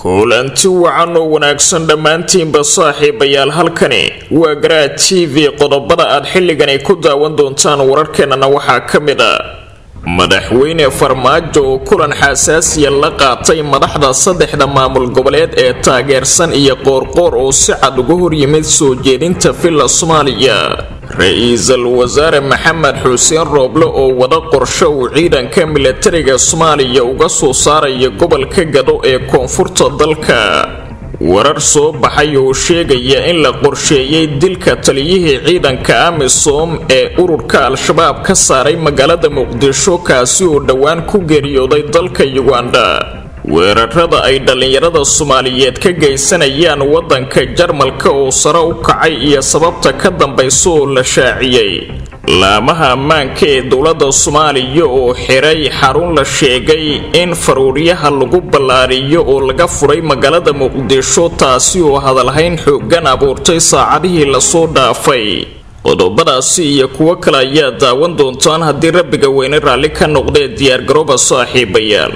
kulanti wacan oo wanaagsan dhammaantiinba saaxiibayaal halkani waa garaa t v qodobada aad xilligani ku daawan doontaan wararkeennana waxaa ka mid a madaxweyne farmaajo oo kulan xasaasiya la qaatay madaxda saddexda maamul goboleed ee taageersan iyo qoorqoor oo si cad uga horyimid soo jeedinta villa soomaaliya ra-iisul wasaare maxamed xuseen rooble oo wada qorsho uu ciidanka milatariga soomaaliya uga soo saaraya gobolka gado ee koonfurta dalka warar soo baxay oo sheegaya in la qorsheeyey dilka taliyihii ciidanka amisom ee ururka al-shabaab ka saaray magaalada muqdisho kaasi oo dhowaan ku geeriyooday dalka uganda weerarada ay dhallinyarada soomaaliyeed ka geysanayaan waddanka jarmalka oo sare u kacay iyo sababta ka dambaysa oo la shaaciyey laamaha ammaanka ee dowladda soomaaliya oo xiray xarun la sheegay in faruuryaha lagu ballaariyo oo laga furay magaalada muqdisho taasi oo hadalhayn xooggan abuurtay saacadihii lasoo dhaafay qodobadaasi iyo kuwo kale ayaa daawan doontaan haddii rabbiga weyne raalli ka noqdee diyaargarooba saaxiibayaal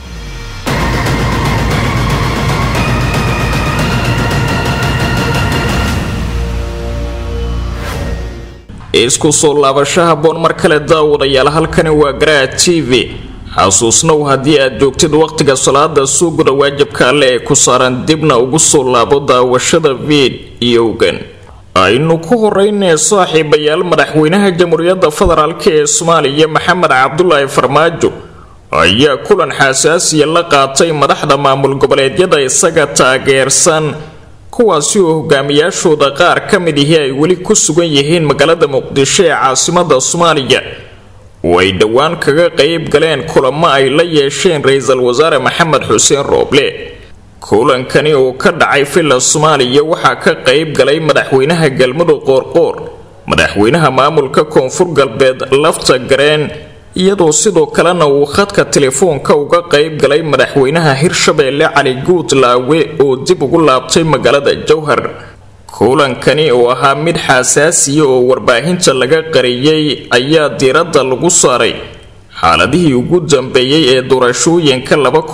isku soo laabasho haboon mar kale daawadayaal halkani waa garaa t v xasuusnow haddii aad joogtid wakhtiga salaada suuguda waajibka alle ee ku saaran dibna ugu soo laabo daawashada viidiyowgan aynu ku horeynee saaxiibayaal madaxweynaha jamhuuriyadda federaalk ee soomaaliya maxamed cabdulaahi farmaajo ayaa kulan xasaasiya la qaatay madaxda maamul goboleedyada isaga taageersan kuwaasi oo hogaamiyaashooda qaar ka mid ihi ay weli ku sugan yihiin magaalada muqdisho ee caasimada soomaaliya oo ay dhowaan kaga qayb galeen kulamo ay la yeesheen ra-iisul wasaare maxamed xuseen rooble kulankani oo ka dhacay villa soomaaliya waxaa ka qayb galay madaxweynaha galmudug qoorqoor madaxweynaha maamulka koonfur galbeed lafta gareen iyadoo sidoo kalena uu khadka telefoonka uga qayb galay madaxweynaha hirshabeelle cali guud laawe oo dib ugu laabtay magaalada jowhar kulankani oo ahaa mid xasaasiya oo warbaahinta laga qariyey ayaa diiradda lagu saaray xaaladihii ugu dambeeyey ee doorashooyinka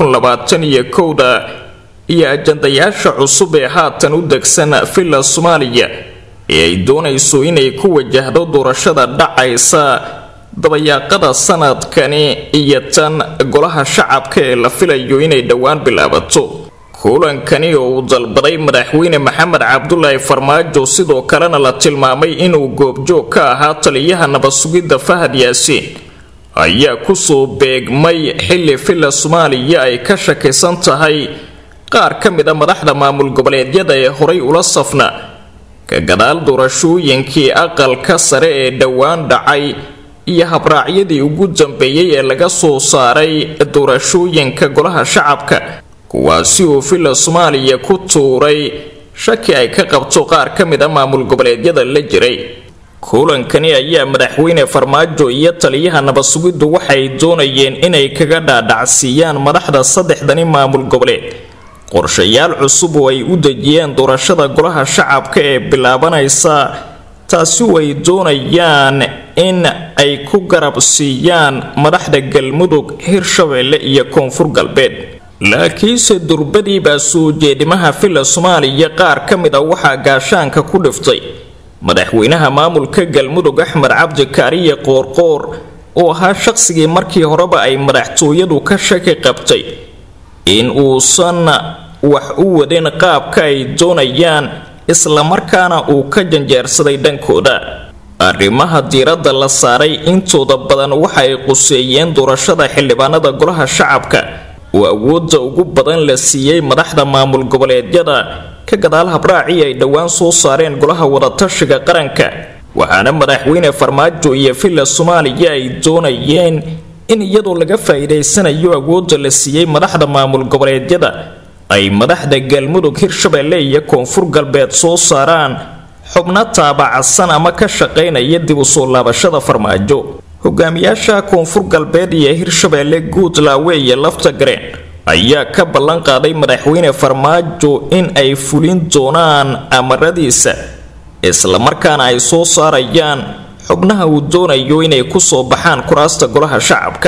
iyo kowda iyo ajandayaasha cusub ee haatan u degsan villa soomaaliya ee ay doonayso inay ku wajahdo doorashada dhacaysa dabayaaqada sanadkani iyo tan golaha shacabka ee la filayo inay dhowaan bilaabato kulankani oo uu dalbaday madaxweyne maxamed cabdulaahi farmaajo sidoo kalena la tilmaamay inuu goobjoog ka ahaa taliyaha nabadsugidda fahad yaasiin ayaa kusoo beegmay xilli villa soomaaliya ay ka shakisan tahay qaar ka mid a madaxda maamul goboleedyada ee horay ula safna ka gadaal doorashooyinkii aqalka sare ee dhowaan dhacay iyo habraacyadii ugu dambeeyey ee laga soo saaray doorashooyinka golaha shacabka kuwaasi oo villa soomaaliya ku tuuray shaki ay ka qabto qaar ka mid a maamul goboleedyada la jiray kulankani ayaa madaxweyne farmaajo iyo taliyaha nabadsugiddu waxay doonayeen inay kaga dhaadhacsiiyaan madaxda saddexdani maamul goboleed qorshayaal cusub oo ay u dejiyeen doorashada golaha shacabka ee bilaabanaysa taasi oo ay doonayaan in ay ku garab siiyaan madaxda galmudug hirshabeelle iyo koonfur galbeed laakiinse durbadiibaa soo jeedimaha villa soomaaliya qaar ka mid a waxaa gaashaanka ku dhiftay madaxweynaha maamulka galmudug axmed cabdi kaariye qoorqoor oo ahaa shaqsigii markii horeba ay madaxtooyadu ka shaki qabtay in uusan wax u wadin qaabka ay doonayaan islamarkaana uu ka janjeersaday dhankooda arrimaha diiradda la saaray intooda badan waxa ay quseeyeen doorashada xildhibaanada golaha shacabka oo awoodda ugu badan la siiyey madaxda maamul goboleedyada ka gadaal habraacii ay dhowaan soo saareen golaha wadatashiga qaranka waxaana madaxweyne farmaajo iyo villa soomaaliya ay doonayeen in iyadoo laga faa'iidaysanayo awoodda la siiyey madaxda maamul goboleedyada ay madaxda galmudug hirshabeelle iyo koonfur galbeed soo saaraan xubno taabacsan ama ka shaqaynaya dib u soo laabashada farmaajo hogaamiyaasha koonfur galbeed iyo hirshabeelle guudlaawe iyo lafta gareen ayaa ka ballan qaaday madaxweyne farmaajo in ay fulin doonaan amaradiisa islamarkaana ay soo saarayaan xubnaha uu doonayo inay kusoo baxaan kuraasta golaha shacabka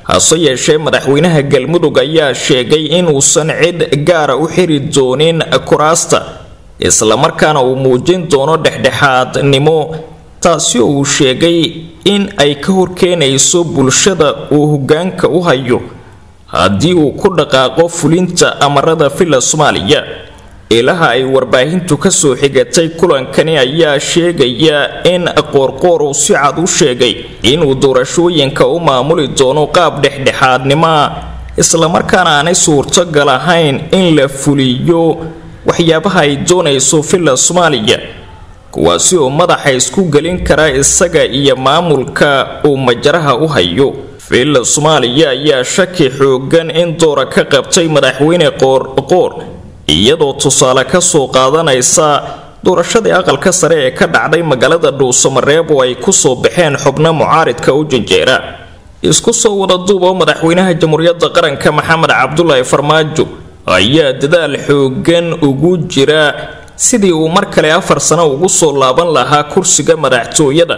hase yeeshee madaxweynaha galmudug ayaa sheegay inuusan cid gaara u xiri doonin kuraasta islamarkaana uu muujin doono dhexdhexaadnimo taasi oo uu sheegay in ay ka horkeenayso bulshada uu hogaanka u hayo haddii uu ku dhaqaaqo fulinta amarada villa soomaaliya ilaha ay warbaahintu kasoo xigatay kulankani ayaa sheegaya in qoorqoor uu si cad u sheegay inuu doorashooyinka u maamuli doono qaab dhexdhexaadnimoa islamarkaana aanay suurtogal ahayn in la fuliyo waxyaabaha ay doonayso villa soomaaliya kuwaasi oo madaxa isku gelin kara isaga iyo maamulka uu majaraha u hayo villa soomaaliya ayaa shaki xoogan in doora ka qabtay madaxweyne qoorqoor iyadoo tusaale kasoo qaadanaysa doorashadii aqalka sare ee ka dhacday magaalada dhuusamareeb oo ay kusoo baxeen xubno mucaaridka u janjeera isku soo wada duubo madaxweynaha jamhuuriyadda qaranka maxamed cabdulaahi farmaajo ayaa dadaal xoogan ugu jira sidii uu mar kale afar sano ugu soo laaban lahaa kursiga madaxtooyada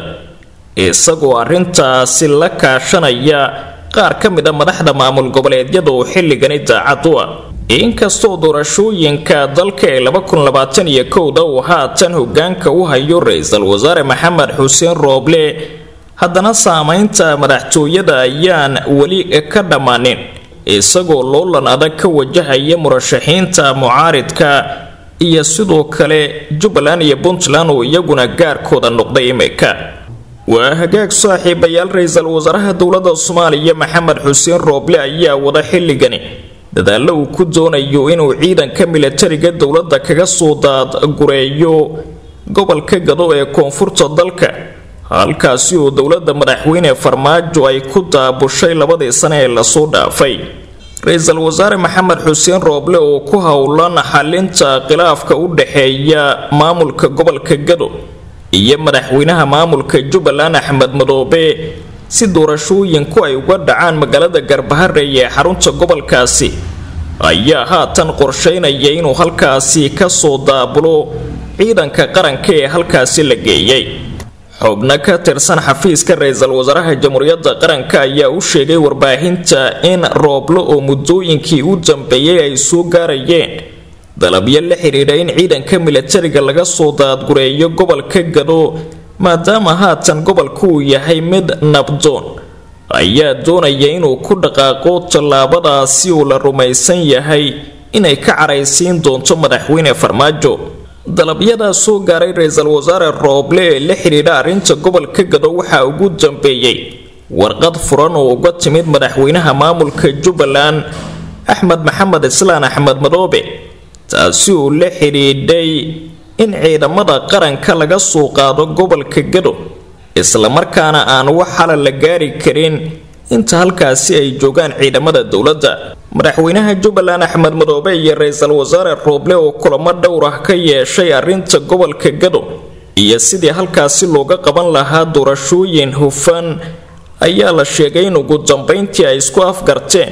isagoo arrintaasi la kaashanaya qaar ka mid a madaxda maamul goboleedyada oo xilligani daacad u ah inkastoo doorashooyinka dalka ee laba kun labaatan iyo kowda uu haatan hogaanka u hayo ra-iisul wasaare maxamed xuseen rooble haddana saameynta madaxtooyada ayaan weli ka dhammaanin isagoo loolan adag ka wajahaya murashaxiinta mucaaridka iyo sidoo kale jubbaland iyo puntland oo iyaguna gaarkooda noqday imika waa hagaag saaxiibayaal ra-iisul wasaaraha dowladda soomaaliya maxamed xuseen rooble ayaa wada xilligani dadaalo uu ku doonayo inuu ciidanka milatariga dowladda kaga soo daadgureeyo gobolka gado ee koonfurta dalka halkaasi oo dowladda madaxweyne farmaajo ay ku daabushay labadii sane ee lasoo dhaafay ra-iisul wasaare maxamed xuseen rooble oo ku howlan xalinta khilaafka u dhexeeya maamulka gobolka gado iyo madaxweynaha maamulka jubbaland axmed madoobe si doorashooyinku ay uga dhacaan magaalada garbaharey ee xarunta gobolkaasi ayaa haatan qorsheynaya inuu halkaasi kasoo daabulo ciidanka qaranka ee halkaasi la geeyay xubno ka tirsan xafiiska ra-iisul wasaaraha jamhuuriyadda qaranka ayaa u sheegay warbaahinta in rooblo oo muddooyinkii u dambeeyay ay soo gaarayeen dalabyo la xidhiidha in ciidanka milatariga laga soo daadgureeyo gobolka gado maadaama haatan gobolku uu yahay mid nabdoon ayaa doonaya inuu ku dhaqaaqo tallaabadaasi uu la rumaysan yahay inay ka caraysiin doonto madaxweyne farmaajo dalabyadaa soo gaaray ra-iisul wasaare rooble ee la xidhiidha arrinta gobolka gado waxaa ugu dambeeyey warqad furan oo uga timid madaxweynaha maamulka jubbaland axmed maxamed islaan axmed madoobe taasi uu la xidhiidhay in ciidamada qaranka laga soo qaado gobolka gado islamarkaana aan wax xala la gaari karin inta halkaasi ay joogaan ciidamada dowladda madaxweynaha jubbaland axmed madoobe iyo ra-iisul wasaare rooble oo kulamo dhowr ah ka yeeshay arrinta gobolka gado iyo sidii halkaasi looga qaban lahaa doorashooyin hufan ayaa la sheegay in ugu dambeyntii ay isku afgarteen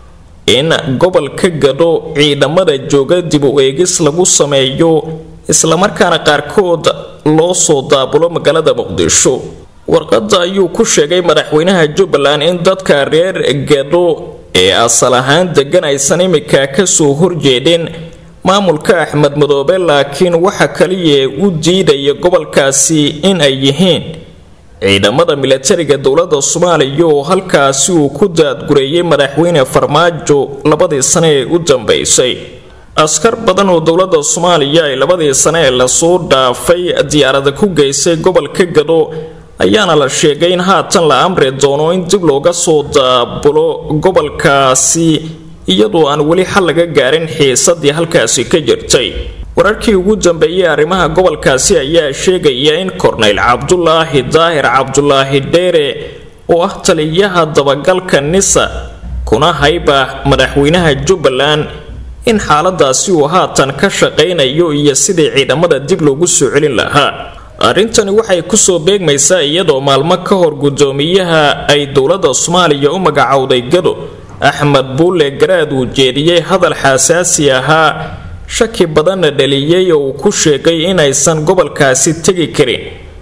in gobolka gado ciidamada jooga dib u eegis lagu sameeyo islamarkaana qaarkood loo soo daabulo magaalada muqdisho warqadda ayuu ku sheegay madaxweynaha jubbaland in dadka reer gado ee asal ahaan degan aysan imika kasoo horjeedin maamulka axmed madoobe laakiin waxa kaliya u diidaya gobolkaasi in ay yihiin ciidamada milatariga dowladda soomaaliya oo halkaasi uu ku daadgureeyay madaxweyne farmaajo labadii sane ee u dambeysay askar badan oo dowladda soomaaliya ay labadii sane ee lasoo dhaafay diyaarada ku geysay gobolka gado ayaana la sheegay in haatan la amri doono in dib looga soo daabulo gobolkaasi iyadoo aan weli xal laga gaarin xiisadii halkaasi ka jirtay wararkii ugu dambeeyey arrimaha gobolkaasi ayaa sheegaya in korneyl cabdulaahi daahir cabdulaahi dheere oo ah taliyaha dabagalka nisa kuna hayba madaxweynaha jubbaland in xaaladaasi uu haatan ka shaqaynayo iyo sidii ciidamada dib loogu soo celin lahaa arrintani waxay kusoo beegmaysaa iyadoo maalmo ka hor guddoomiyaha ay dowladda soomaaliya u magacowday gado axmed buulle garaad uu jeediyey hadal xasaasi ahaa shaki badanna dhaliyey oo uu ku sheegay inaysan gobolkaasi tegi karin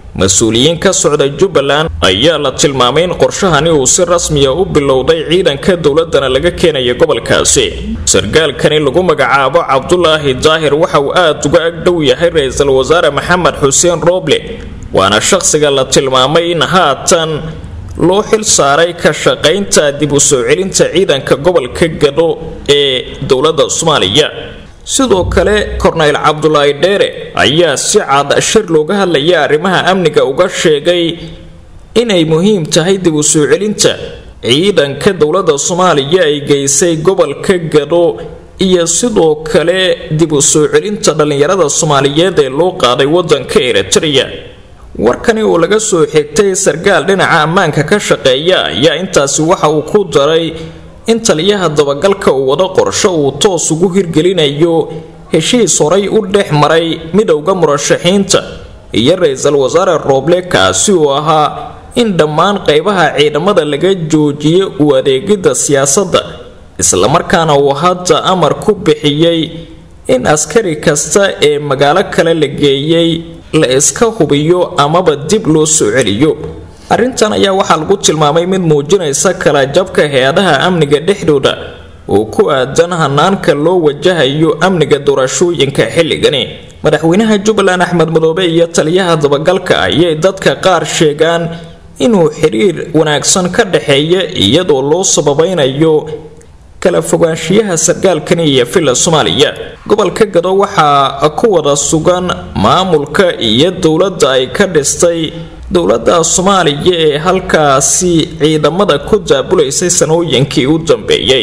mas-uuliyiin ka socda jubbaland ayaa la tilmaamay in qorshahani uu si rasmiya u bilowday ciidanka dowladana laga keenaya gobolkaasi sarkaalkani lagu magacaabo cabdulaahi daahir waxa uu aada uga agdhow yahay ra-iisul wasaare maxamed xuseen rooble waana shaqsiga la tilmaamay in haatan loo xil saaray ka shaqaynta dib u soo celinta ciidanka gobolka gado ee dowladda soomaaliya sidoo kale korneyl cabdulaahi dheere ayaa si cad shir looga hadlaya arrimaha amniga uga sheegay inay muhiim tahay dib u soo celinta ciidanka dowladda soomaaliya ay geysay gobolka gado iyo sidoo kale dib u soo celinta dhallinyarada soomaaliyeed ee loo qaaday wadanka eritrea warkani oo laga soo xigtay sarkaal dhinaca ammaanka ka shaqeeya ayaa intaasi waxa uu ku daray in taliyaha dabagalka uu wado qorsho uu toos ugu hirgelinayo heshiis horay u dhex maray midowda murashaxiinta iyo ra-iisul wasaare rooble kaasi oo ahaa in dhammaan qaybaha ciidamada laga joojiyo u adeegidda siyaasadda islamarkaana uu hadda amar ku bixiyey in askari kasta ee magaalo kale la geeyey la iska hubiyo amaba dib loo soo celiyo arrintan ayaa waxaa lagu tilmaamay mid muujinaysa kala jabka hay-adaha amniga dhexdooda oo ku aadan hanaanka loo wajahayo amniga doorashooyinka xilligani madaxweynaha jubbaland axmed madoobe iyo taliyaha dabagalka ayay dadka qaar sheegaan inuu xiriir wanaagsan ka dhexeeya iyadoo loo sababaynayo kala fogaanshiyaha sarkaalkani iyo villa soomaaliya gobolka gado waxaa ku wada sugan maamulka iyo dowladda ay ka dhistay dowladda soomaaliya ee halkaasi ciidamada ku daabulaysay sanooyinkii u dambeeyey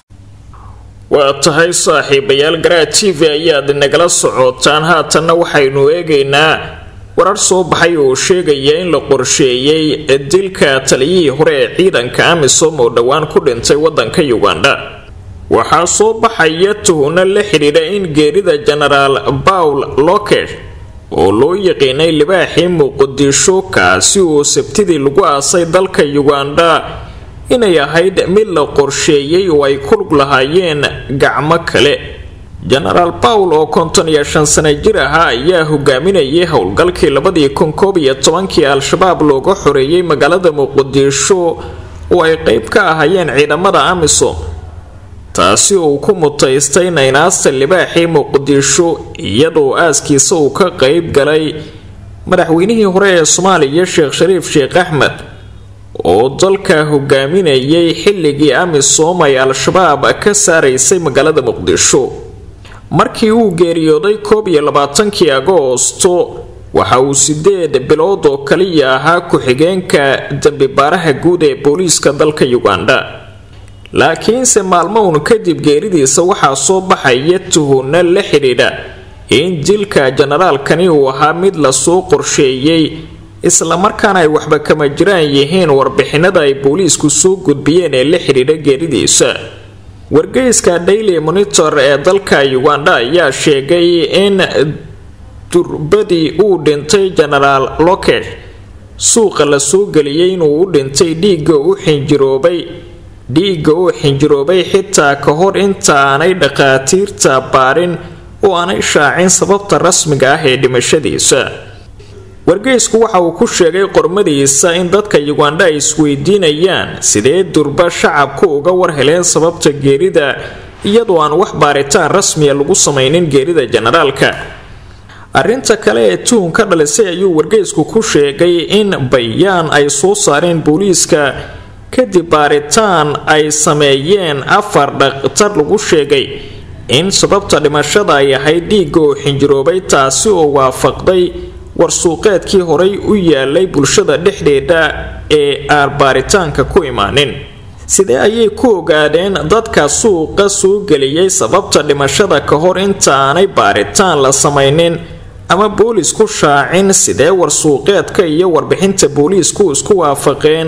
waa tahay saaxiibayaal garaa t v ayaad nagala socotaan haatanna waxaynu eegaynaa warar soo baxay oo sheegaya in la qorsheeyey dilka taliyihii hore ee ciidanka amisom oo dhowaan ku dhintay wadanka uganda waxaa soo baxaya tuhunno la xidhiidha in geerida genaraal paul loker oo loo yaqiinay libaaxii muqdisho kaasi oo sabtidii lagu aasay dalka uganda inay ahayd mid la qorsheeyey oo ay ku lug lahaayeen gacmo kale genaraal pawl oo konton iyo shan sano jir ahaa ayaa hogaaminayay howlgalkii labadii kun koob iyo tobankii al-shabaab looga xoreeyey magaalada muqdisho oo ay qeyb ka ahaayeen ciidamada amisom taasi uu ku mutaystay naynaasta libaaxii muqdisho iyadoo aaskiisa uu ka qeyb galay madaxweynihii hore ee soomaaliya sheekh shariif sheekh axmed oo dalka hogaaminayay xilligii amisom ay al-shabaab ka saaraysay magaalada muqdisho markii uu geeriyooday koob iyo labaatankii agoosto waxa uu sideed bilood oo kaliya ahaa ku-xigeenka dembibaaraha guud ee booliiska dalka uganda laakiinse maalmo uun kadib geeridiisa waxaa soo baxaya tuhunno la xidhiidha in dilka jenaraalkani uu ahaa mid lasoo qorsheeyey islamarkaana ay waxba kama jiraan yihiin warbixinada ay booliisku soo gudbiyeen ee la xidhiidha geeridiisa wargeyska daily monitor ee dalka uganda ayaa sheegay in durbadii uu dhintay genaraal loket suuqa la soo geliyey inuu u dhintay dhiigga u xinjiroobay dhiigga uu xinjiroobay xitaa ka hor intaanay dhakhaatiirta baarin oo aanay shaacin sababta rasmiga ah ee dhimashadiisa wargeysku waxa uu ku sheegay qormadiisa in dadka uganda ay isweydiinayaan sidee durba shacabku uga war heleen sababta geerida iyadoo aan wax baaritaan rasmiya lagu samaynin geerida jenaraalka arrinta kale ee tuhun ka dhalisay ayuu wargeysku ku sheegay in bayaan ay soo saareen booliiska kadib baaritaan ay sameeyeen afar dhakhtar lagu sheegay in sababta dhimashada ay ahayd dhiigga oo xinjiroobay taasi oo waafaqday warsuuqeedkii horay u yaalay bulshada dhexdeeda ee aan baaritaanka ku imaanin sidee ayay ku ogaadeen dadka suuqa soo geliyey sababta dhimashada ka hor intaanay baaritaan la samaynin ama boolisku shaacin sidee warsuuqeedka iyo warbixinta booliisku isku waafaqeen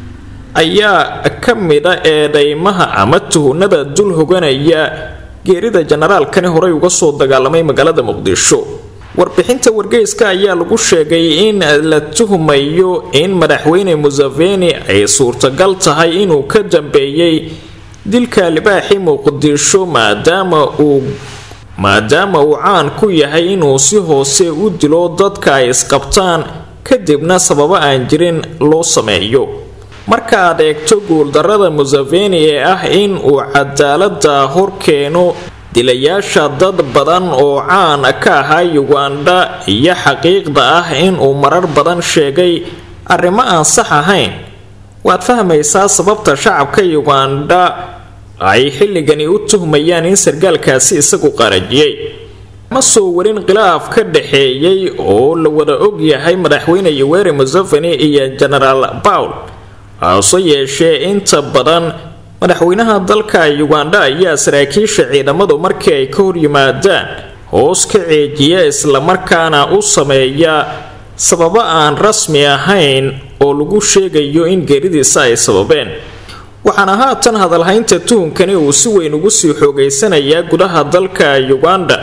ayaa ka mida eedeymaha ama tuhunada dul hoganaya geerida jenaraalkani horey uga soo dagaalamay magaalada muqdisho warbixinta wargeyska ayaa lagu sheegay in la tuhmayo in madaxweyne museveni ay suurtagal tahay inuu ka dambeeyey dilka libaaxi muqdisho maadaama uu maadaama uu caan ku yahay inuu si hoose u dilo dadka ay isqabtaan kadibna sababo aan jirin loo sameeyo marka aad eegto guuldarrada museveni ee ah in uu cadaalada horkeeno dilayaasha dad badan oo caan ka ahaa uganda iyo xaqiiqda ah inuu marar badan sheegay arrimo aan sax ahayn waad fahmaysaa sababta shacabka uganda ay xilligani u tuhmayaan in sargaalkaasi isagu qarajiyey ma soo warin khilaaf ka dhaxeeyey oo la wada og yahay madaxweyne yoweri museveni iyo genaraal pawl hase yeeshee inta badan madaxweynaha dalka uganda ayaa saraakiisha ciidamadu markii ay ka hor yimaadaan hoos ka ceejiya islamarkaana u sameeya sababo aan rasmi ahayn oo lagu sheegayo in geeridiisa ay sababeen waxaana haatan hadalhaynta tuhunkani uu si weyn ugu sii xoogaysanayaa gudaha dalka uganda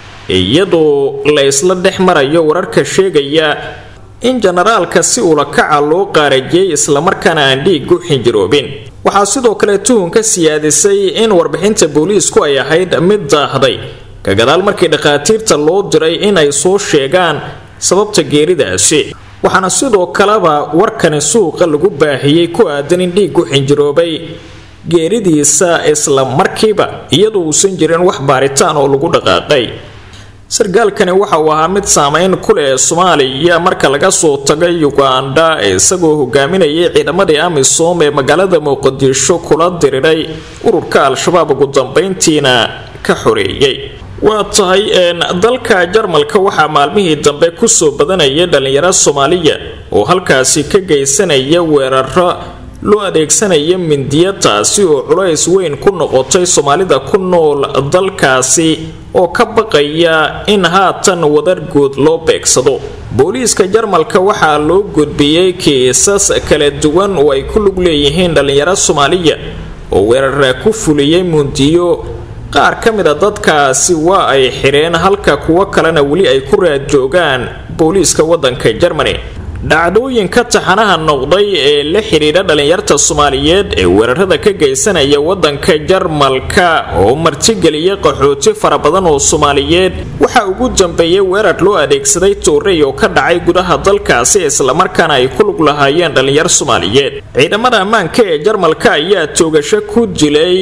iyadoo la isla dhex marayo wararka sheegaya in jenaraalka si ulakaca loo qaarajiyey islamarkaana aan dhiigu xinjiroobin waxaa sidoo kale tuhunka siyaadisay in warbixinta booliisku ay ahayd mid daahday ka gadaal markii dhakhaatiirta loo diray in ay soo sheegaan sababta geeridaasi waxaana sidoo kaleba warkani suuqa lagu baahiyey ku aadan in dhiigu xinjiroobay geeridiisa isla markiiba iyadoo uusan jirin wax baaritaan oo lagu dhaqaaqay sargaalkani waxa uu ahaa mid saameyn ku leh soomaaliya marka laga soo tago uganda isagoo hogaaminayay ciidamadii amisom ee magaalada muqdisho kula diriray ururka al-shabaab ugu dambeyntiina ka xoreeyey waa tahay dalka jarmalka waxaa maalmihii dambe kusoo badanaya dhalinyaro soomaaliya oo halkaasi ka geysanaya weeraro loo adeegsanaya mindiya taasi oo culays weyn ku noqotay soomaalida ku nool dalkaasi oo ka baqaya in haatan wadar guud loo beegsado booliiska jarmalka waxaa loo gudbiyey kiisas kala duwan oo ay ku lug leeyihiin dhalinyaro soomaaliya oo weerara ku fuliyey mundiyo qaar ka mid a dadkaasi waa ay xidheen halka kuwo kalena weli ay ku raad joogaan booliiska waddanka germany dhacdooyinka taxanaha noqday ee la xidhiidha dhalinyarta soomaaliyeed ee weerarada ka geysanaya waddanka jarmalka oo martigeliya qaxooti fara badan oo soomaaliyeed waxaa ugu dambeeyay weerar loo adeegsaday toorey oo ka dhacay gudaha dalkaasi islamarkaana ay ku lug lahaayeen dhalinyar soomaaliyeed ciidamada ammaanka ee jarmalka ayaa toogasho ku dilay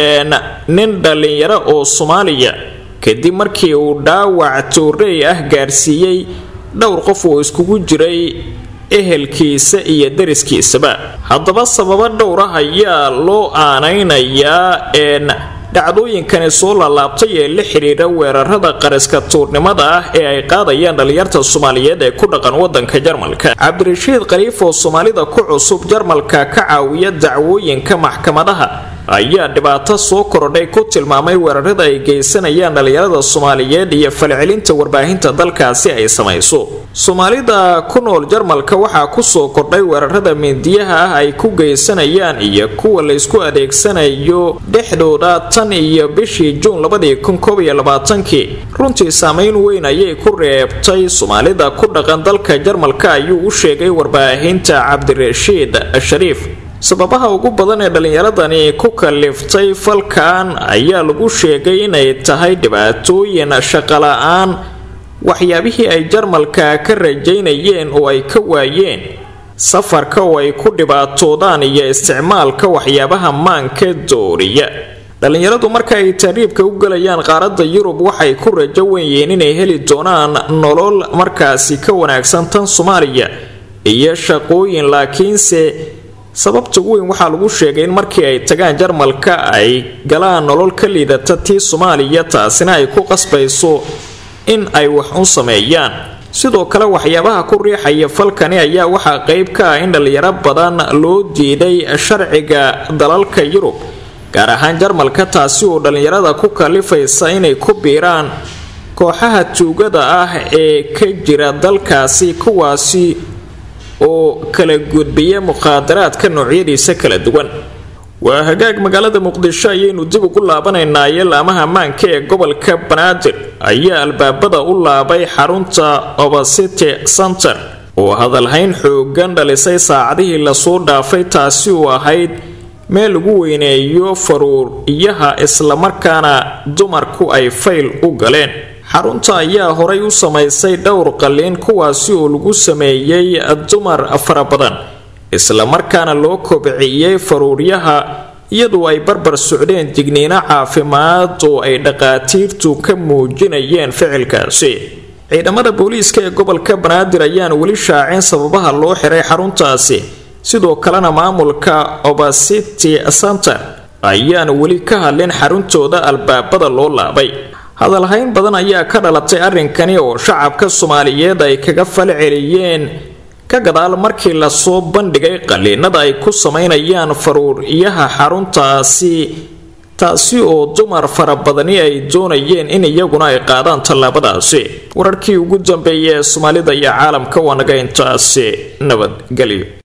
nin dhalinyaro oo soomaaliya kadib markii uu dhaawac toorey ah gaarsiiyey dhowr qof oo iskugu jiray ehelkiisa iyo dariskiisaba haddaba sababo dhowr ah ayaa loo aanaynayaa dhacdooyinkani soo laalaabtay ee la xidhiidha weerarada qariska tuurnimada ah ee ay qaadayaan dhalinyarta soomaaliyeed ee ku dhaqan wadanka jarmalka cabdirashiid khaliif oo soomaalida ku cusub jarmalka ka caawiya dacwooyinka maxkamadaha ayaa dhibaato soo korodhay ku tilmaamay weerarada ay geysanayaan dhalinyarada soomaaliyeed iyo falcelinta warbaahinta dalkaasi ay samayso soomaalida ku nool jarmalka waxaa kusoo kordhay weerarada mindiyaha ah ay ku geysanayaan iyo kuwa laysku adeegsanayo dhexdooda tan iyo bishii juun labadii kun koob iyo labaatankii runtii saameyn weyn ayay ku reebtay soomaalida ku dhaqan dalka jarmalka ayuu u sheegay warbaahinta cabdirashiid shariif sababaha ugu badan ee dhallinyaradani ku kaliftay falkan ayaa lagu sheegay inay tahay dhibaatooyin shaqola-aan waxyaabihii ay jarmalka ka rajaynayeen oo ay ka waayeen safarka oo ay ku dhibaatoodaan iyo isticmaalka waxyaabaha maanka dooriya dhallinyaradu marka ay taariibka u galayaan qaaradda yurub waxay ku rajo wenyihiin inay heli doonaan nolol markaasi ka wanaagsan tan soomaaliya iyo shaqooyin laakiinse sababta weyn waxaa lagu sheegay in markii ay tagaan jarmalka ay galaan nolol ka liidata tii soomaaliya taasina ay ku qasbayso in ay wax u sameeyaan sidoo kale waxyaabaha ku riixaya falkani ayaa waxaa qeyb ka ah in dhalinyaro badan loo diiday sharciga dalalka yurub gaar ahaan jarmalka taasi oo dhallinyarada ku kalifaysa inay ku biiraan kooxaha tuugada ah ee ka jira dalkaasi kuwaasi oo kala gudbiya mukhaadaraadka noocyadiisa kala duwan waa hagaag magaalada muqdisho ayaynu dib ugu laabanaynaaye laamaha ammaanka ee gobolka banaadir ayaa albaabada u laabay xarunta obasity center oo hadalhayn xoogan dhalisay saacadihii lasoo dhaafay taasi uu ahayd meel lagu weyneeyo faruuriyaha islamarkaana dumarku ay fayl u galeen xarunta ayaa horay u samaysay dhowr qalliin kuwaasi oo lagu sameeyey dumar fara badan islamarkaana loo kobciyey faruuryaha iyadoo ay barbar socdeen digniino caafimaad oo ay dhaqaatiirtu ka muujinayeen ficilkaasi ciidamada booliiska ee gobolka banaadir ayaan weli shaacin sababaha loo xiray xaruntaasi sidoo kalena maamulka obasity center ayaan weli ka hadlin xaruntooda albaabada loo laabay hadalhayn badan ayaa ka dhalatay arrinkani oo shacabka soomaaliyeed ay kaga fal celiyeen ka gadaal markii lasoo bandhigay qaliinada ay ku samaynayaan faruuriyaha xaruntaasi taasi oo dumar fara badani ay doonayeen in iyaguna ay qaadaan tallaabadaasi wararkii ugu dambeeyay ee soomaalida iyo caalamka waa naga intaasi nabadgelyo